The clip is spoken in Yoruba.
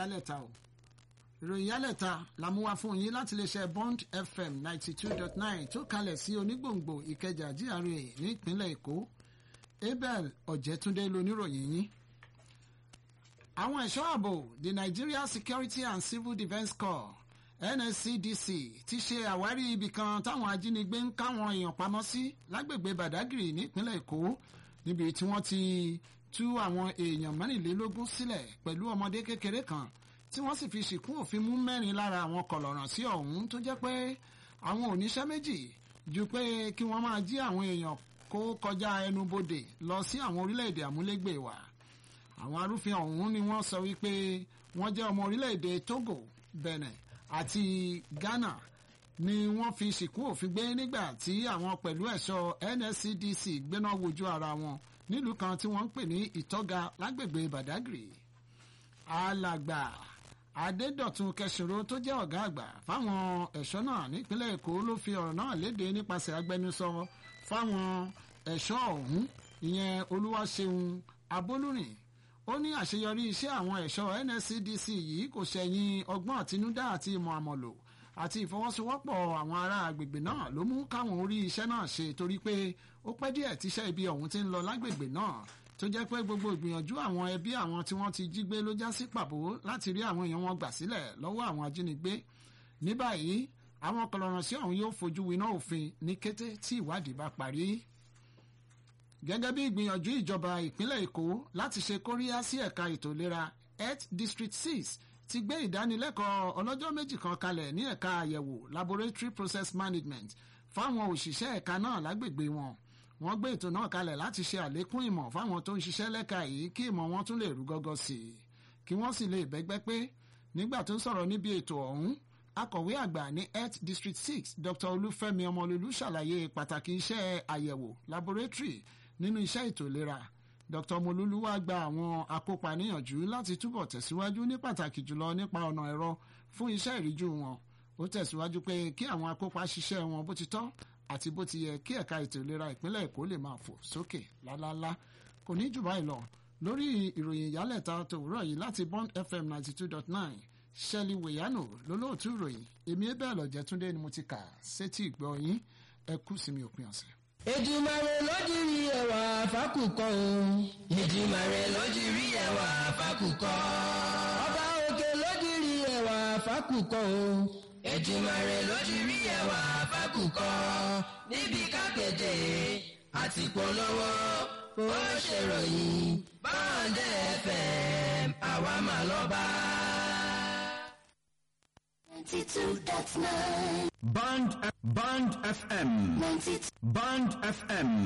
yálẹ̀ta o ìròyìn yálẹ̀ta la mú wá fún yín láti iléeṣẹ́ bond fm ninety two dot nine tó kalẹ̀ sí onígbòǹgbò ìkẹjà GRA nípínlẹ̀ èkó abel ọ̀jẹ̀túndé loníròyìn yín àwọn ẹ̀ṣọ́ ààbò the nigeria security and civil defence corps nscdc ti ṣe àwárí ibì kan táwọn ajínigbé ń káwọn èèyàn pamọ́ sí lágbègbè badagry nípínlẹ̀ èkó níbi tí wọ́n ti tú àwọn èèyàn mẹ́rìnlélógún sílẹ̀ pẹ̀lú ọmọdé kékeré kan tí wọ́n sì fi ṣìkún òfin mú mẹ́rin lára àwọn kọ̀lọ̀ràn sí ọ̀hún tó jẹ́ pé àwọn oníṣẹ́ méjì ju pé kí wọ́n máa jí àwọn èèyàn kó kọjá ẹnubodè lọ sí àwọn orílẹ̀-èdè àmúlégbè wa àwọn arúfin ọ̀hún ni wọ́n sọ wípé wọ́n jẹ́ ọmọ orílẹ̀-èdè Togo Benin àti Ghana ni wọ́n fi ṣìkún òfin gbé nígbà tí àwọn pẹ̀lú ẹ̀ṣọ́ NSCDC gbéná wojú ara wọn nílùú kan tí wọ́n ń pè ní Ìtọ́ga lágbègbè Badagry alàgbà Adédọ̀tun Kẹsìrò tó jẹ́ ọ̀gá àgbà fáwọn ẹ̀ṣọ́ náà nípínlẹ̀ Èkó ló fi ọ̀rọ̀ náà léde nípasẹ̀ agbẹnusọ fáwọn ẹ̀ṣọ́ ọ̀hún ìyẹn Olúwaṣeun Abólúrìn ó ní àṣeyọrí iṣẹ́ àwọn ẹ̀ṣọ́ NSCDC yìí kò ṣẹ̀yìn ọgbọ́n àtinúdá àti ìmọ̀ àmọ̀lò àti ìfọwọ́sowọ́pọ̀ àwọn ará agbègbè náà ló mú káwọn orí iṣẹ́ náà ṣe torí pé ó pẹ́ díẹ̀ tíṣẹ́ ibi ọ̀hún ti ń lọ lágbègbè náà tó jẹ́ pé gbogbo ìgbìyànjú àwọn ẹbí àwọn tí wọ́n ti jí gbé ló já sí pàbó láti rí àwọn èèyàn wọn gbà sílẹ̀ lọ́wọ́ àwọn ajínigbé ní báyìí àwọn kọlọ̀rọ̀sí ọ̀hún yóò fojú winá òfin ní kété tí ìwádìí bá parí gẹ́gẹ́ bí ìgbìyànjú ìjọba ìpínlẹ̀ èkó láti ṣe kóríyá sí ẹ̀ka ètò ìlera health district six ti gbé ìdánilẹ́kọ̀ọ́ ọlọ́jọ́ méjì kan kalẹ̀ ní ẹ̀ka àyẹ̀wò laboratory process management fáwọn òṣìṣẹ́ ẹ̀ka náà lágbègbè wọn wọ́n gbé ètò náà kalẹ̀ láti ṣe àlékún ìmọ̀ fáwọn tó ń ṣiṣẹ́ lẹ́ka yìí kí ìmọ̀ wọn tún lè rú gọ́gọ́ sí i kí wọ́n sì lè bẹ́gbẹ́ pé nígbà tó ń sọ̀rọ̀ níbi ètò ọ̀hún akọ̀wé àgbà ní health district six dr olúfẹ́mi ọmọlúlú ṣàlàyé pàtàkì iṣẹ́ àyẹ̀wò laboratory nínú iṣẹ́ ètò ìlera dr molulu wá gba àwọn akópa níyànjú láti túbọ̀ tẹ̀síwájú ní pàtàkì jùlọ nípa ọ̀nà ẹ̀rọ fún iṣẹ́ ìríjú wọn ó tẹ̀síwájú pé kí àwọn akópa ṣiṣẹ́ wọn bó ti tọ́ àti bó ti yẹ kí ẹ̀ka ètò ìlera ìpínlẹ̀ èkó lè máa fò sókè lálálá kò ní jù báyìí lọ lórí ìròyìn ìyálẹ̀ta tòwúrọ̀ yìí láti bond fm ninety two dot nine ṣẹ́lí wèyánù lólóòtú ìròyìn èmi bẹ́ẹ̀ lọ́jẹ́ túndé ni mo ti kà sétí ìgbọ́ yín ẹ kú sí mi òpin ọ̀sẹ̀. Èdùmàrè lójúrí ẹwà fákùkọ o. Èdùmàrè lójúrí ẹwà fákùkọ. Ọba òkè lójúrí ẹwà fákùkọ o. Èdùmàrè lójúrí ẹwà fákùkọ. Níbi kápẹ́tẹ̀ àti polówó ó ṣèròyìn bọ́ọ̀dẹ̀ FM àwa mà lọ́ba. ninety two dot nine. Band, Band FM. ninety two. Band FM